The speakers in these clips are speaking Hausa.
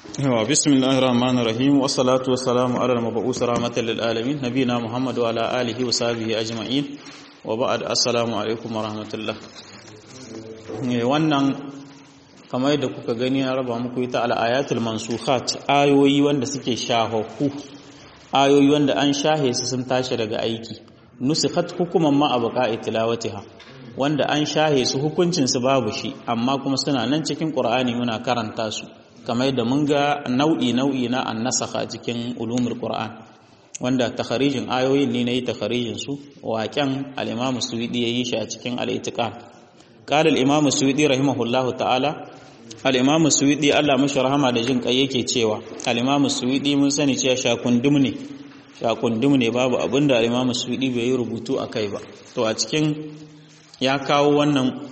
yawa bismillahir rahmanir rahim wassalatu wassalamu ala al-mab'us rahmatan lil alamin nabina muhammad wa ala alihi wa sahbihi ajma'in wa ba'd assalamu alaikum wa rahmatullah wannan kamar yadda kuka gani na raba muku ita al-ayatul mansukhat ayoyi wanda suke shahahu ayoyi wanda an shahe su sun tashi daga aiki nusikhat hukuman ma abqa'i tilawatiha wanda an shahe su hukuncin su babu shi amma kuma suna nan cikin qur'ani muna karanta su kamar yadda mun ga nau'i nau'i na annasakha cikin ulumul qur'an wanda takharijin ayoyin ne nayi takharijin su waƙen al-imam suwidi yayi shi a cikin al-itiqan qala al-imam suwidi rahimahullahu ta'ala al-imam suwidi Allah mashi rahama da jin kai yake cewa al-imam suwidi mun sani cewa shakundum ne shakundum ne babu abinda al-imam suwidi bai yi rubutu akai ba to a cikin ya kawo wannan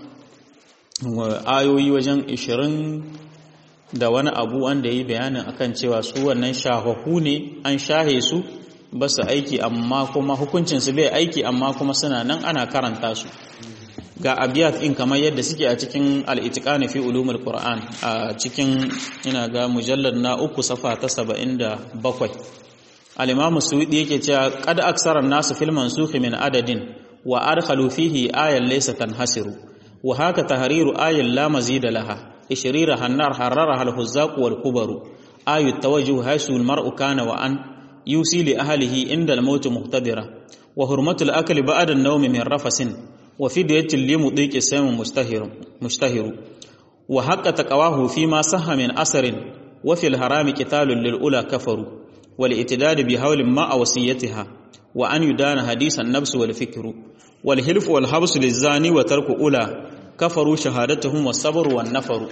ayoyi wajen 20 da wani abu wanda ya yi bayanin akan cewa su wannan shahahu ne an shahe su ba su aiki amma kuma hukuncinsu bai aiki amma kuma suna nan ana karanta su ga abiyat in kamar yadda suke a cikin al'itikani fi ulumul qur'an a cikin ina ga mujallar na uku safa ta saba'in da bakwai al'imamu suwidi yake cewa kad aksarar nasu filman sufi min adadin wa adkhalu fihi ayan laysa tanhasiru wa haka tahriru ayan la mazida laha إشريرها النار حررها الهزاق والكبر آي التوجه حيث المرء كان وأن يوصي لأهله عند الموت مقتدرا وحرمة الأكل بعد النوم من رفس وفدية لمضيق السام مشتهر مشتهر وحق تقواه فيما صح من أثر وفي الحرام قتال للأولى كفروا والاعتداد بهول ما وصيتها وأن يدان حديث النفس والفكر والحلف والحبس للزاني وترك أولى kafaru shahadatuhum was-sabr wan-nafar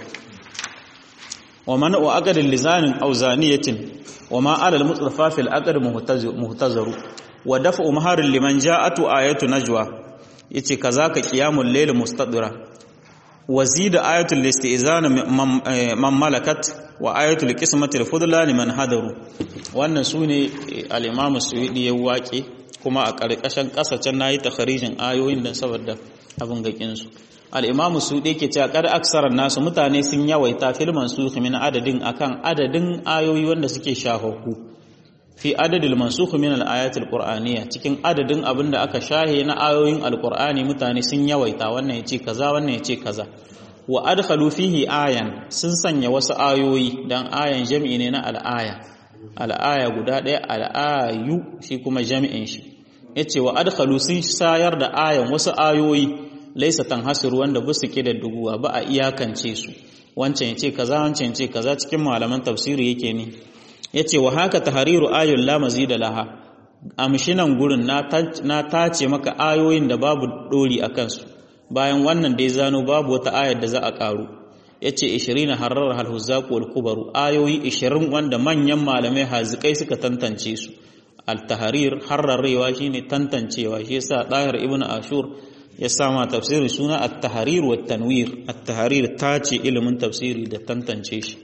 wa man wa aqad lizanin aw zaniyatin wa ma 'ala al-mutrafa fil aqd muhtazaru wa daf'u maharin liman ja'atu ayatu najwa yace kazaka qiyamul layl mustadira wa zida ayatul istizan man malakat wa ayatul qismati al-fudla liman hadaru wannan sune al-imam as-suwidi ya waƙe kuma a ƙarƙashin ƙasashen nayi takharijin ayoyin dan saboda abin gakin su al'imamu su ɗe ke cewa ƙar aksarar nasu mutane sun yawaita filman su min adadin akan adadin ayoyi wanda suke shahahu fi adadin mansuhu min al'ayatul qur'aniyya cikin adadin abin da aka shahe na ayoyin alqur'ani mutane sun yawaita wannan ya ce kaza wannan ya ce kaza wa adkhalu fihi ayan sun sanya wasu ayoyi dan ayan jami'i ne na al'aya al'aya guda ɗaya al'ayu shi kuma jami'in shi yace wa adkhalu sun sayar da ayan wasu ayoyi laisa tanhasiru wanda ba su da duguwa ba a iyakance su wancan ya ce kaza wancan ya ce kaza cikin malaman tafsiri yake ne ya ce wa haka tahariru ayun la mazida laha amshinan gurin na tace maka ayoyin da babu dori a kansu bayan wannan dai zano babu wata ayar da za a karu ya ce 20 harar halhuzaku wal kubaru ayoyi 20 wanda manyan malamai hazikai suka tantance su al-tahrir harrarewa shine tantancewa shi yasa dahir ibnu ashur ya sama tafsiri suna at-tahrir wa tanwir at-tahrir tace ilimin tafsiri da tantance shi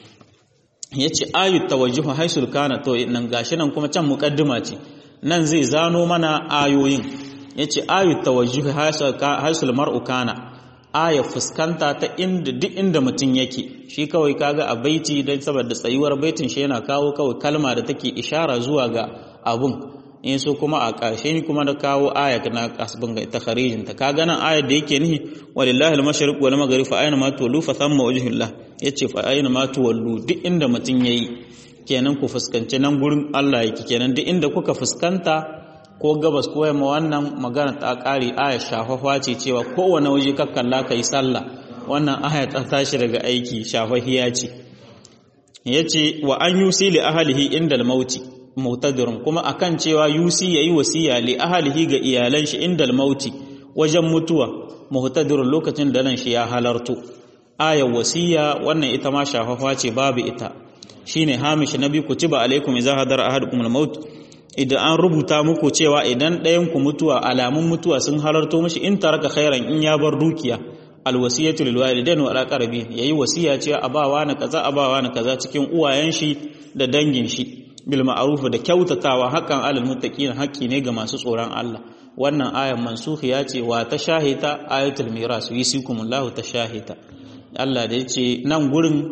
yace ayut tawajjuh haisul kana to nan gashi nan kuma can muqaddima ce nan zai zano mana ayoyin yace ayut tawajjuh haisul mar'u kana aya fuskanta ta inda duk inda mutum yake shi kawai kaga a baiti dan saboda tsayuwar baitin shi yana kawo kawai kalma da take ishara zuwa ga abun in so kuma a ƙarshe ni kuma da kawo aya na kasbin ga ta kharijin ta kaga nan ayar da yake nihi walillahi al-mashriq wal maghrib fa ayna ma tuwallu fa thamma wajhullah yace fa ayna ma tuwallu duk inda mutun yayi kenan ku fuskanci nan gurin Allah yake kenan duk inda kuka fuskanta ko gabas ko yamma wannan magana ta ƙari aya shafafa ce cewa kowane waje ka kalla kai sallah wannan aya ta tashi daga aiki shafahiya ce yace wa an yusi li ahlihi indal mauti mutadirun kuma akan cewa yusi yayi wasiya li ahlihi ga iyalan shi indal mauti wajen mutuwa muhtadirun lokacin da nan shi ya halarto ayar wasiya wannan ita ma shafafa ce babu ita shine hamish nabi kutiba alaikum idza hadara ahadukum al-maut idan an rubuta muku cewa idan ɗayan ku mutuwa alamun mutuwa sun halarto mishi in taraka khairan in ya bar dukiya alwasiyatu lil walidain wa aqrabin yayi wasiya cewa abawa na kaza abawa na kaza cikin uwayen shi da dangin shi bil ma'ruf da kyautatawa hakan alal muttaqin haƙƙi ne ga masu tsoron Allah wannan ayan mansukhiya ce wa ta shahita ayatul miras yusikumullahu ta shahita Allah da yace nan gurin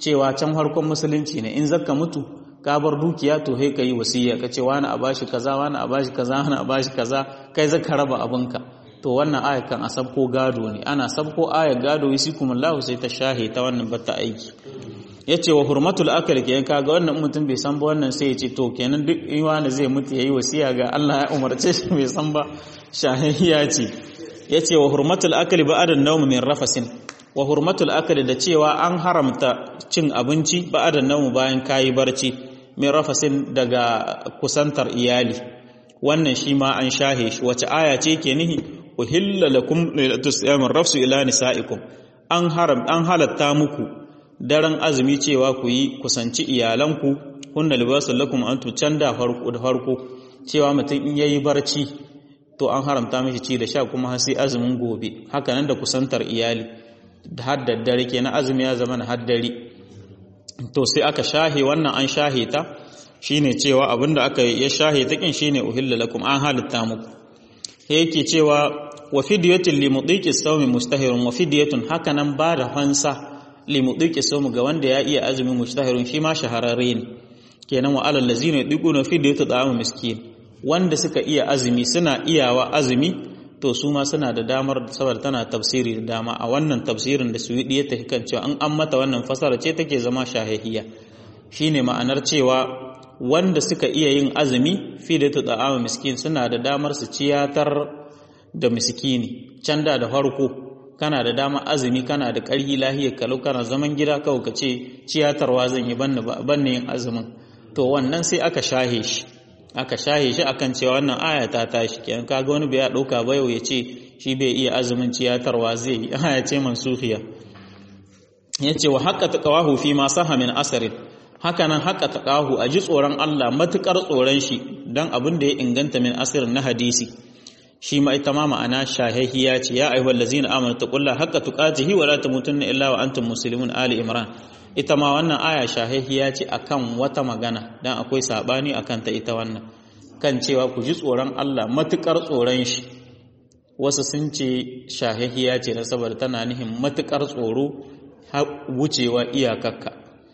cewa can harkon musulunci ne in zakka mutu ka bar dukiya to sai kai wasiya ka ce wani a bashi kaza wani a bashi kaza wani a bashi kaza kai zaka raba abinka to wannan aya kan a sabko gado ne ana sabko aya gado yasikumullahu sai ta shahe ta wannan bata aiki yace wa hurmatul akal ke kaga wannan mutum bai san ba wannan sai ya ce to kenan duk wani zai mutu yayi wasiya ga Allah ya umarce shi bai san ba shahiya ce yace wa hurmatul akal ba'da nawm min rafasin wa hurmatul akal da cewa an haramta cin abinci ba'da nawm bayan kayi barci min rafasin daga kusantar iyali wannan shi ma an shahe shi wace aya ce ke nihi uhilla lakum tusyamin rafsu ila nisaikum an haram an halatta muku daren azumi cewa ku yi kusanci iyalanku hunna libasul lakum antu canda farko da farko cewa mutum in yayi barci to an haramta mishi ci da sha kuma har sai azumin gobe haka nan da kusantar iyali da haddar dare kenan azumi ya zama na haddare to sai aka shahe wannan an shahe ta shine cewa abinda aka ya shahe ta kin shine uhilla lakum an halitta muku yake cewa wa fidyatun li mudiki sawmi mustahirun wa fidyatun hakanan ba da fansa li mudiki sawmi ga wanda ya iya azumi mustahirun shi ma shahararre ne kenan wa alal ladzina yudiquna fidyatu ta'am miskin wanda suka iya azumi suna iyawa azumi to su ma suna da damar saboda tana tafsiri da dama a wannan tafsirin da suwidi ya tafi kan cewa an an mata wannan fasara ce take zama shahihiya shine ma'anar cewa wanda suka iya yin azumi fi da ta'ama miskin suna da damar su ciyatar da miskini can da da farko kana da dama azumi kana da ƙarhi lahiyar kalau kana zaman gida kawai ka ce ciyatarwa zan yi banne yin azumin to wannan sai aka shahe shi aka shahe shi akan cewa wannan aya ta tashi kenan kaga wani bai ya dauka ba yau ya ce shi bai iya azumin ciyatarwa zai yi aya ce mansuhiya yace wa haqqa taqawahu fi ma saha min asarin haka nan haqqa taqahu a ji tsoron Allah matukar tsoron shi dan abin da ya inganta min asirin na hadisi shi ma ita ma ma'ana shahihiya ce ya ayyuhal ladzina amanu taqullaha haqqa tuqatihi wa la tamutunna illa wa antum muslimun ali imran ita ma wannan aya shahihiya ce akan wata magana dan akwai sabani akan ta ita wannan kan cewa ku ji tsoron Allah matukar tsoron shi wasu sun ce shahihiya ce na saboda tana nihin matukar tsoro wucewa iyakakka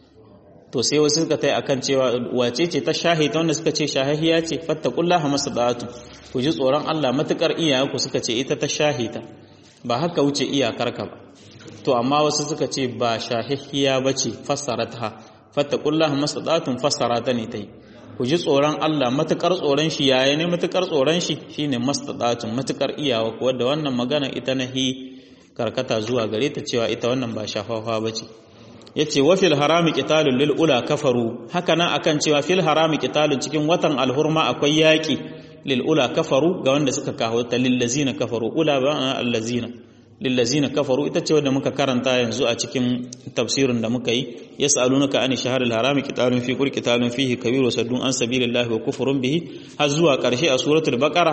to sai wasu suka tai akan cewa wace ce ta shahita wanda suka ce shahihiya ce fattaqullaha masadatu ku ji tsoron Allah matukar iyayenku suka ce ita ta shahita ba haka wuce iyakarka ba to amma wasu suka ce ba shahihiya bace fassarata fattaqullaha masadatun fassarata ne tai ku ji tsoron Allah matukar tsoron shi yaya ne matukar tsoron shi shine mastadatun matukar iyawa ko da wannan magana ita nahi karkata zuwa gare ta cewa ita wannan ba shafafa bace yace wa fil harami qitalun lil ula kafaru haka nan akan cewa fil harami qitalun cikin watan alhurma akwai yaki lil ula kafaru ga wanda suka kawo ta lil lazina kafaru ula ba allazina lil lazina kafaru ita ce wanda muka karanta yanzu a cikin tafsirin da muka yi yas'alunaka ani shahril harami qitalun fi kulli qitalun fihi kabiru saddun an sabilillahi wa kufrun bihi har zuwa karshe a suratul baqara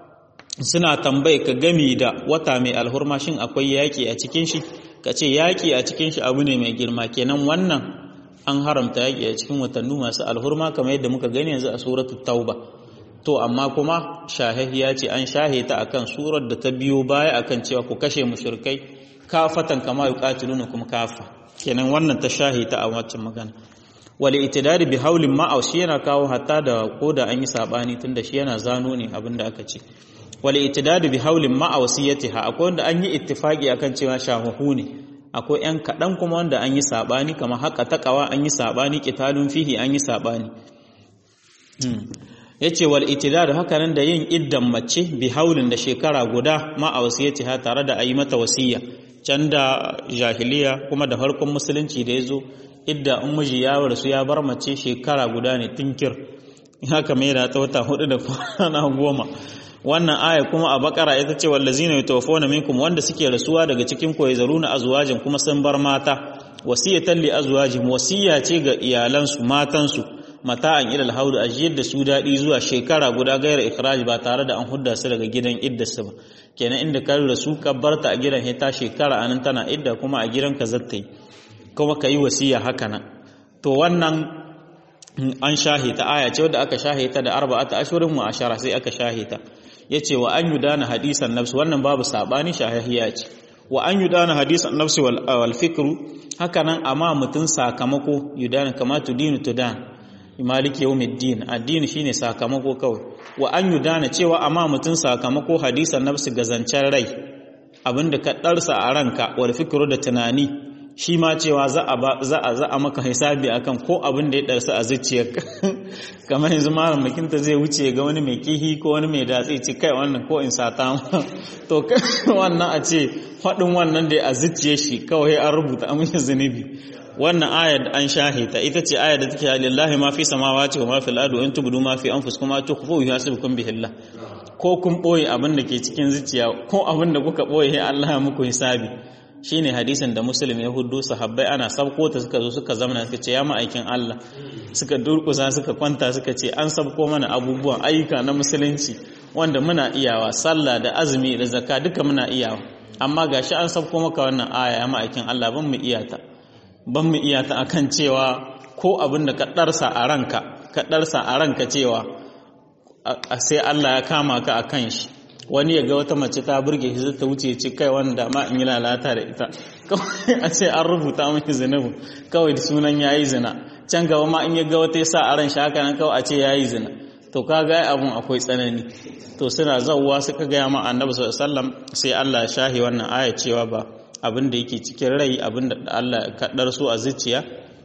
suna tambaye ka gami da wata mai alhurma shin akwai yaki a cikin shi ka ce yaƙi a cikin shi abu ne mai girma kenan wannan an haramta yaƙi a cikin watanni masu alhurma kamar yadda muka gani yanzu a suratul tauba to amma kuma shahihiya ce an shahe ta akan surar da ta biyo baya akan cewa ku kashe mushrikai kafatan kama yuqatiluna kuma kafa kenan wannan ta shahe ta a waccan magana wal itidari bi haulin ma'a shi yana kawo hatta da koda an yi sabani tunda shi yana zano ne abinda aka ce wal itidadu bi haulin ma'a wasiyatiha akwai wanda an yi ittifaki akan cewa shahuhu ne akwai yan kadan kuma wanda an yi sabani kamar haka taqawa an yi sabani qitalun fihi an yi sabani yace wal itidadu haka nan da yin iddan mace bi haulin da shekara guda ma'a wasiyatiha tare da ayi mata wasiya can da jahiliya kuma da farkon musulunci da yazo idda in miji ya rasu ya bar mace shekara guda ne tinkir haka mai da ta wata hudu da kwana goma wannan aya kuma a bakara ita ce wallazina yatawaffawna minkum wanda suke rasuwa daga cikin ku yazaruna azwajin kuma sun bar mata wasiyatan li azwajihim wasiya ce ga iyalansu matansu mata'an ilal haud ajiyar da su dadi zuwa shekara guda gaira ikhraj ba tare da an hudda su daga gidan iddarsu ba kenan inda ka rasu ka barta a gidan ta shekara anan tana idda kuma a gidan ka zattai kuma ka yi wasiya haka nan to wannan an shahita aya ce wadda aka shahita da arba'ata ashurin mu ashara sai aka shahita yace wa an yudana hadisan nafsi wannan babu sabani shahihiya ce wa an yudana hadisan nafsi wal, wal fikru haka nan amma mutum sakamako yudana kama tudinu tudan maliki yawmiddin addini shine sakamako kawai wa an yudana cewa amma mutum sakamako hadisan nafsi gazancen rai abinda ka darsa a ranka wal fikru da tunani shi ma cewa za a za a za a maka hisabi akan ko abin da ya darsa a zuciyarka kamar yanzu malam makinta zai wuce ga wani mai kihi ko wani mai datsi ci kai wannan ko in sata to wannan a ce faɗin wannan da a zuciye shi kawai an rubuta amince zunubi wannan ayar da an shahita ita ce ayar da take lillahi ma fi samawati wa ma fil ardi in tubdu ma fi anfusikum ma tukhfu yuhasibukum bihillah ko kun boye abin da ke cikin zuciya ko abin da kuka boye Allah ya muku hisabi shine hadisin da muslim ya hudu sahabbai ana sabko ta suka zo suka zamana suka ce ya ma'aikin Allah suka durkusa suka kwanta suka ce an sabko mana abubuwan ayyuka na musulunci wanda muna iyawa sallah da azumi da zakka duka muna iyawa amma gashi an sabko maka wannan aya ya ma'aikin Allah ban mu iyata ban mu iyata akan cewa ko abin da ka darsa a ranka ka darsa a ranka cewa sai Allah ya kama ka akan shi wani ya ga wata mace ta burge shi ta wuce ci kai wanda ma in yi lalata da ita kawai a ce an rubuta miki zinabu kawai da sunan yayi zina can gaba ma in ya ga wata ya sa a ran shi haka nan kawai a ce yayi zina to ka ga abun akwai tsanani to suna zawwa suka gaya ma annabi sallallahu alaihi wasallam sai Allah ya shahi wannan aya cewa ba abin da yake cikin rai abin da Allah ya kaddar su a zuciya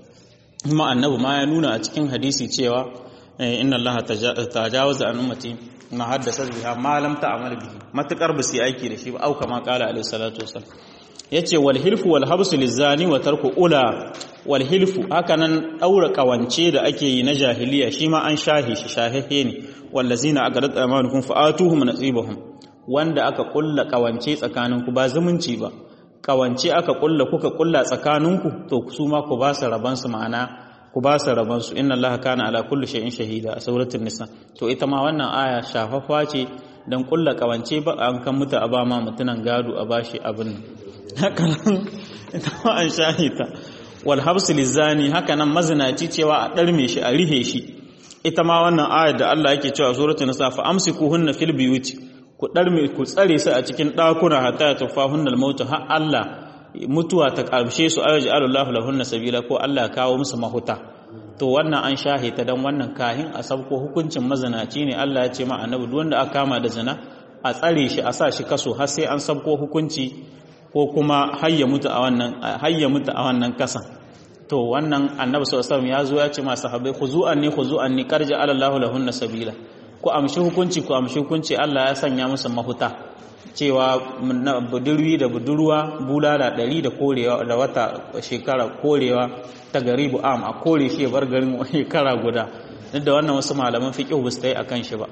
kuma annabi ma ya nuna a cikin hadisi cewa inna Allah tajawaza an ummati ma haddasa biha ma lam ta'mal bihi matakar ba su aiki da shi ba au kama qala alaihi salatu wasallam yace wal hilfu wal habsu lizani wa tarku ula wal hilfu hakanan daura kawance da ake yi na jahiliya shi ma an shahi shi shahihe ne wallazina agarat amanukum fa'atuhum nasibahum wanda aka kulla kawance tsakaninku ba zumunci ba kawance aka kulla kuka kulla tsakaninku to su ma ku ba su raban su ma'ana ku ba su raban su inna allaha kana ala kulli shay'in shahida a suratul nisa to ita ma wannan aya shafafa ce dan kulla kawance ba an kan mutu a ba ma mutunan gado a bashi abin haka nan ita ma an shahita wal habsu lizani haka nan mazinaci cewa a darme shi a rihe shi ita ma wannan ayar da Allah yake cewa suratul nisa fa amsikuhunna fil biyuti ku darme ku tsare su a cikin dakuna hatta tufahunnal mautu har Allah mutuwa ta ƙarshe su ayyuji alullahu lahunna sabila ko Allah kawo musu mahuta to wannan an shahita dan wannan kahin a sabko hukuncin mazinaci ne Allah ya ce ma annabi duk wanda aka kama da zina a tsare shi a sa shi kaso har sai an sabko hukunci ko kuma hayya mutu a wannan hayya mutu a wannan kasan to wannan annabi sallallahu alaihi wasallam ya zo ya ce ma sahabbai khuzu'an ni khuzu'an ni karja alallahu lahunna sabila ku amshi hukunci ku amshi hukunci Allah ya sanya musu mahuta cewa budurwi da budurwa bulala ɗari da korewa da wata shekara korewa ta garibu am a kore shi bar garin shekara guda duk da wannan wasu malaman fiqh ba su yi akan shi ba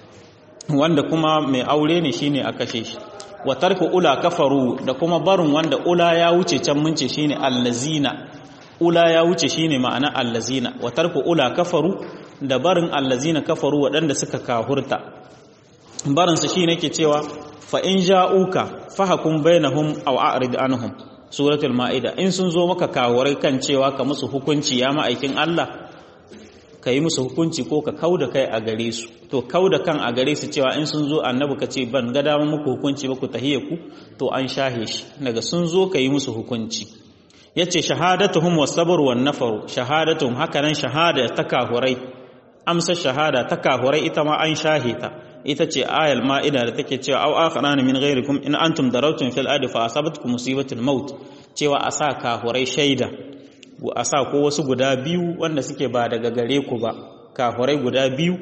wanda kuma mai aure ne shine a kashe shi wa tarku ula kafaru da kuma barin wanda ula ya wuce can mun ce shine allazina ula ya wuce shine ma'ana allazina wa tarku ula kafaru da barin allazina kafaru waɗanda suka kahurta barinsu shi ne ke cewa fa'in ja'uka fahakun bainahum aw a'rid anhum suratul ma'ida in sun zo maka kawurai kan cewa ka musu hukunci ya ma'aikin Allah ka yi musu hukunci ko ka kauda kai a gare su to kauda kan a gare su cewa in sun zo annabi ka ce ban ga damar muku hukunci ba ku tahiye ku to an shahe shi daga sun zo ka yi musu hukunci yace shahadatuhum was-sabr wan-nafaru shahadatuhum hakanan shahada ta kahurai amsa shahada ta kahurai ita ma an shahe ta ita ce ayal ma'ida da take cewa au akharana min ghairikum in antum darautum fil ardi fa asabatkum musibatul maut cewa a sa kahurai shaida a sa ko wasu guda biyu wanda suke ba daga gare ku ba kahurai guda biyu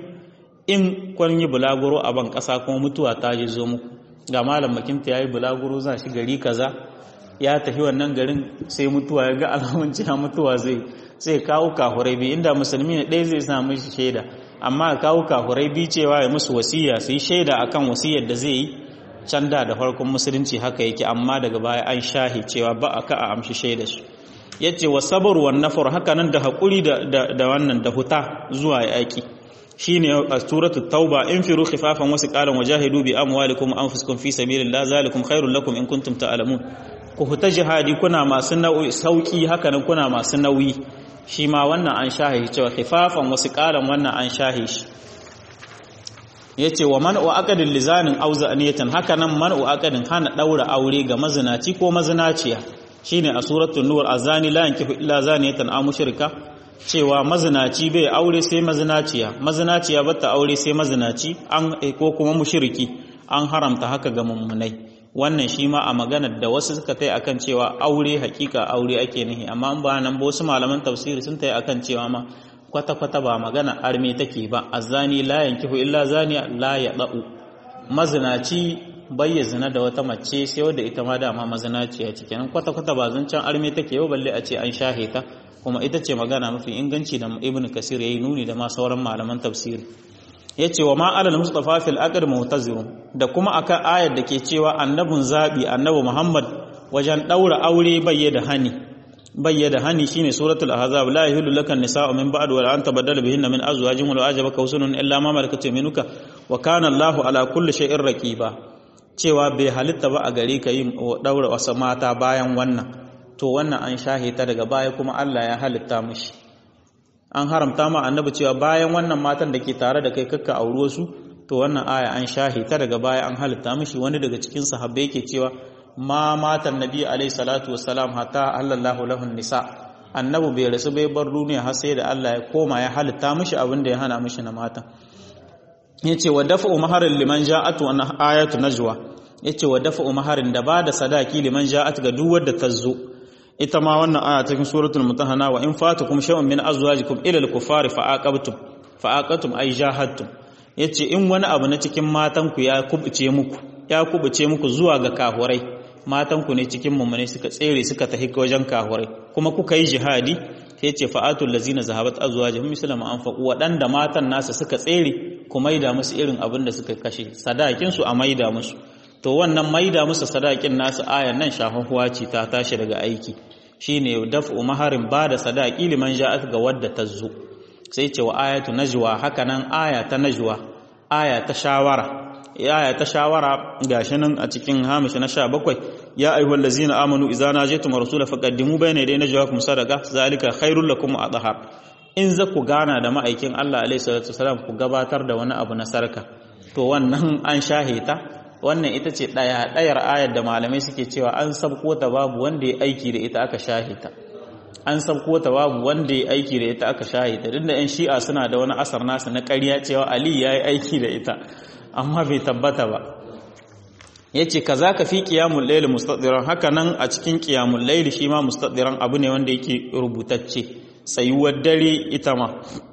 in kun yi bulaguro a ban kasa kuma mutuwa ta ji zo muku ga malam makinta yayi bulaguro za shi gari kaza ya tafi wannan garin sai mutuwa ya ga alamun cewa mutuwa zai sai kawo kahurai biyu inda musulmi ne ɗaya zai samu shi shaida amma kawo kahurai biyu cewa ya musu wasiya su yi shaida akan wasiyar da zai yi can da da farkon musulunci haka yake amma daga baya an shahi cewa ba a ka a amshi shaida su ya ce wa sabar wa nafar haka nan da haƙuri da wannan da huta zuwa yaƙi shi ne a suratul tauba in firu khifafan wasu ƙalan wa jahidu bi amwalikum anfusikum fi sabilillah zalikum khairul lakum in kuntum ta'lamun ku huta jihadi kuna masu nauyi sauki haka nan kuna masu nauyi shi ma wannan an shahe cewa khifafan wasu ƙalan wannan an shahe shi yace wa man'u aqdin lizanin auza aniyatan haka nan man'u aqdin hana daura aure ga mazinaci ko mazinaciya shine a suratul nur azani la yankihu illa zaniyatan aw mushrika cewa mazinaci bai aure sai mazinaciya mazinaciya bata aure sai mazinaci an ko kuma mushriki an haramta haka ga mummunai wannan shi ma a maganar da wasu suka tai akan cewa aure hakika aure ake nihi amma an ba nan ba wasu malaman tafsiri sun tai akan cewa ma kwata kwata ba magana arme take ba azani la yankihu illa zaniya la yadau mazinaci bai zina da wata mace sai wadda ita ma dama mazinaciya ce kenan kwata kwata ba zancen arme take yau balle a ce an shahe ta kuma ita ce magana mafi inganci da ibn kasir yayi nuni da ma sauran malaman tafsiri yace wa ma alal mustafa fil aqd mu'tazirun da kuma akan ayar da ke cewa annabun zabi annabi muhammad wajen daura aure bayye da hani bayye da hani shine suratul ahzab la yahillu lakan nisa'u min ba'd wa la anta badala bihinna min azwajin wa ajabaka husnun illa ma malakat yaminuka wa kana allahu ala kulli shay'in raqiba cewa bai halitta ba a gare ka yin daura wasu mata bayan wannan to wannan an shahe ta daga baya kuma Allah ya halitta mishi an haramta ma annabi cewa bayan wannan matan da ke tare da kai kakka auro su to wannan aya an shahe ta daga baya an halitta mishi wani daga cikin sahabbai yake cewa ma matan nabi alaihi salatu wassalam hatta halallahu lahun nisa annabi bai rasu bai bar duniya har sai da Allah ya koma ya halitta mishi abin da ya hana mishi na matan yace wa dafa'u maharin liman ja'atu an ayatu najwa yace wa dafa'u maharin da ba da sadaki liman ja'at ga duk wanda ta zo ita ma wannan aya cikin suratul mutahana wa in fatukum shay'un min azwajikum ila al-kuffari fa'aqabtum fa'aqatum ay jahadtum yace in wani abu na cikin matan ku ya kubuce muku ya kubuce muku zuwa ga kahurai matan ku ne cikin mummune suka tsere suka tafi wajen kahurai kuma kuka yi jihadi sai ce fa'atul lazina zahabat azwajuhum misla ma anfaqu wadanda matan nasa suka tsere ku maida musu irin abin da suka kashe sadakin su a maida musu to wannan maida musu sadakin nasu ayan nan shafafuwa ce ta tashi daga aiki shine daf'u maharin ba da sadaki liman ja'at ga wadda ta zo sai ce wa ayatu najwa haka nan aya ta najwa aya ta shawara aya ta shawara gashi nan a cikin hamish na 17 ya ayyuhal ladzina amanu idza najaytum rasula faqaddimu bayna yaday najwakum sadaqa zalika khairul lakum wa adhar in za ku gana da ma'aikin Allah alaihi salatu wasalam ku gabatar da wani abu na sarka to wannan an shahita wannan ita ce ɗaya ɗayar ayar da malamai suke cewa an sabko ta babu wanda ya aiki da ita aka shahita an sabko ta babu wanda ya aiki da ita aka shahita duk da yan shi'a suna da wani asar nasu na ƙarya cewa ali ya yi aiki da ita amma bai tabbata ba ya ce ka za ka fi ƙiyamun laili mustaɗiran haka nan a cikin ƙiyamun laili shi ma mustaɗiran abu ne wanda yake rubutacce tsayuwar dare ita ma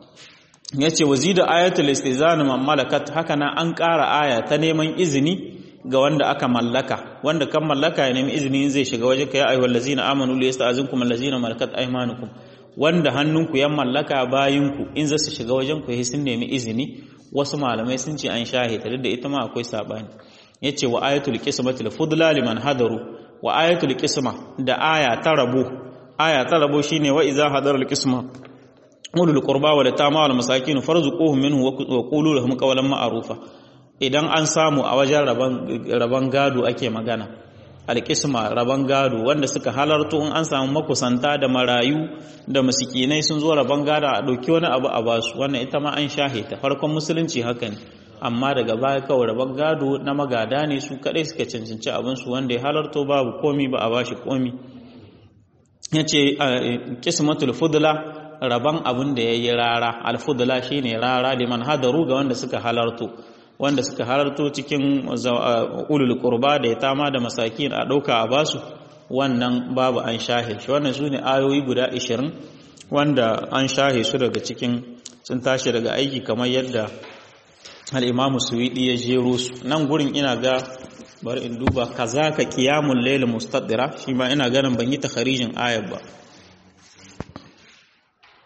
ya ce wazida ayatul istizani man malakat haka nan an ƙara aya ta neman izini ga wanda aka mallaka wanda kan mallaka ya nemi izini zai shiga waje ka ya ayyuhal ladzina amanu li yasta'zinkum allazina malakat aymanukum wanda hannunku ya mallaka bayinku in za su shiga wajen ku sun nemi izini wasu malamai sun ce an shahita duk da ita ma akwai sabani yace wa ayatul qismati al fudla liman hadaru wa ayatul qisma da aya ta rabo aya ta rabo shine wa idza hadara al qisma ulul qurba wal yatama wal masakin farzuquhum minhu wa qulu lahum qawlan ma'rufa idan an samu a wajen raban gado ake magana alƙisma raban gado wanda suka halarto in an samu makusanta da marayu da masikinai sun zo raban gado a ɗauki wani abu a basu wannan ita ma an shahe ta farkon musulunci haka ne amma daga baya kawai raban gado na magada ne su kaɗai suka cancanci abinsu wanda ya halarto babu komi ba a bashi komi ya ce ƙismatul fudula raban abin da ya yi rara alfudula shine rara liman hadaru ga wanda suka halarto wanda suka halarto cikin ulul qurba da ya tama da masakin a ɗauka a basu wannan babu an shahe shi wannan su ne ayoyi guda 20 wanda an shahe su daga cikin sun tashi daga aiki kamar yadda al'imamu suwiɗi ya jero su nan gurin ina ga bari in duba kaza ka kiyamun laila mustadira shi ma ina ganin ban yi takharijin ayar ba